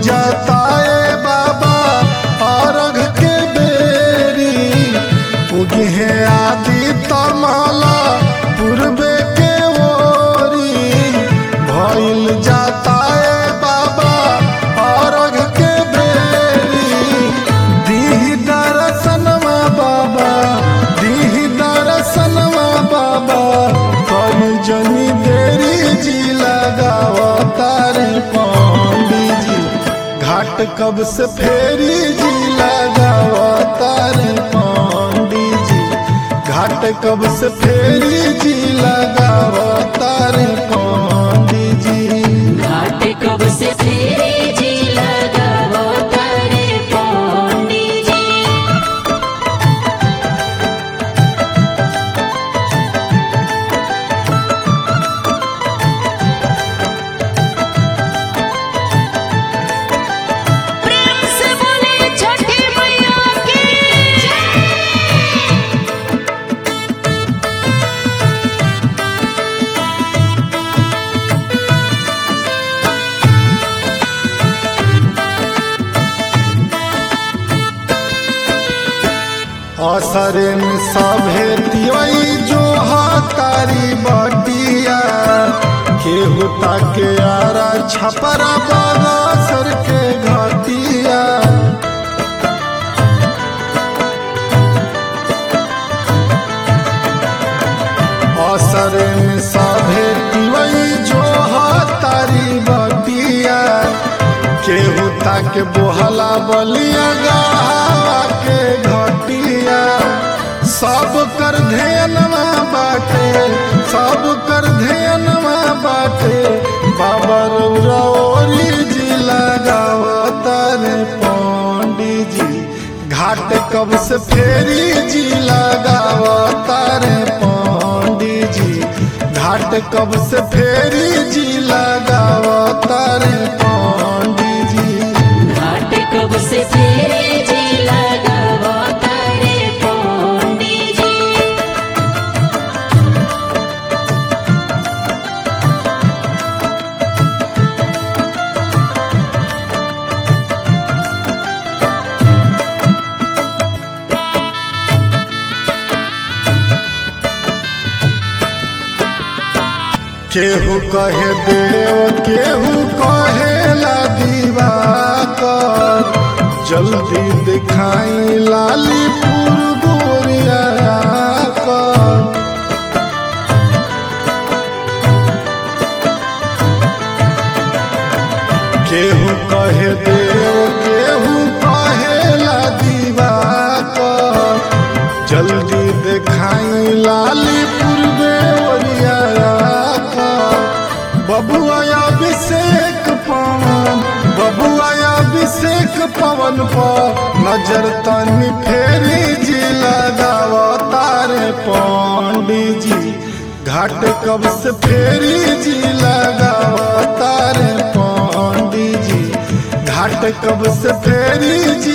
जाता है बाबा अर्घ के बेरी उगे आदि तमाला पूर्वे के ओरी भइल जाता है बाबा अर्घ के बेरी दीह दर्शनवा बाबा दीह दर्शनवा बाबा कल जनी देरी जी लगावतारे पंडित जी घाट कब से फेरी जी लगावतारे पंडित जी घाट कब से फेरी जी लगावतारे पंडित जी घाट कब से फेरे जी लगावो तारे पंडित जी प्रेम से बोले छठी मैया की असरे में सभे तिवई जो हतारी बटिया केहू ताके आरा छपरा बगसर के घटिया असरे में सभे तिवई जो हतारी बटिया केहू ताके बोहला बलिया गावा के घटिया सब कर ध्यानवा बाटे सब कर ध्यानवा बाटे बाबा रौरी जी लगावतारे पंडित जी घाट कब से फेरी जी लगावतारे पंडित जी घाट कब से फेरी जी लगावतारे पंडित जी घाट कब से फेरे जी लगावो तारे पंडित जी केहू कहे देव केहू कहेला दिवाकर जल्दी दिखाई लाली गोरिया कर केहू कहे देव केहू कहेला दिवाकर जल्दी दिखाई लाली पूर्वे ओरिया बबुआ अभिषेक पवन बबुआ अभिषेक पवन पर नजर तनी फेरी जी लगावतारे पंडित जी घाट कब से फेरी जी लगावतारे पंडित जी घाट कब से फेरी जी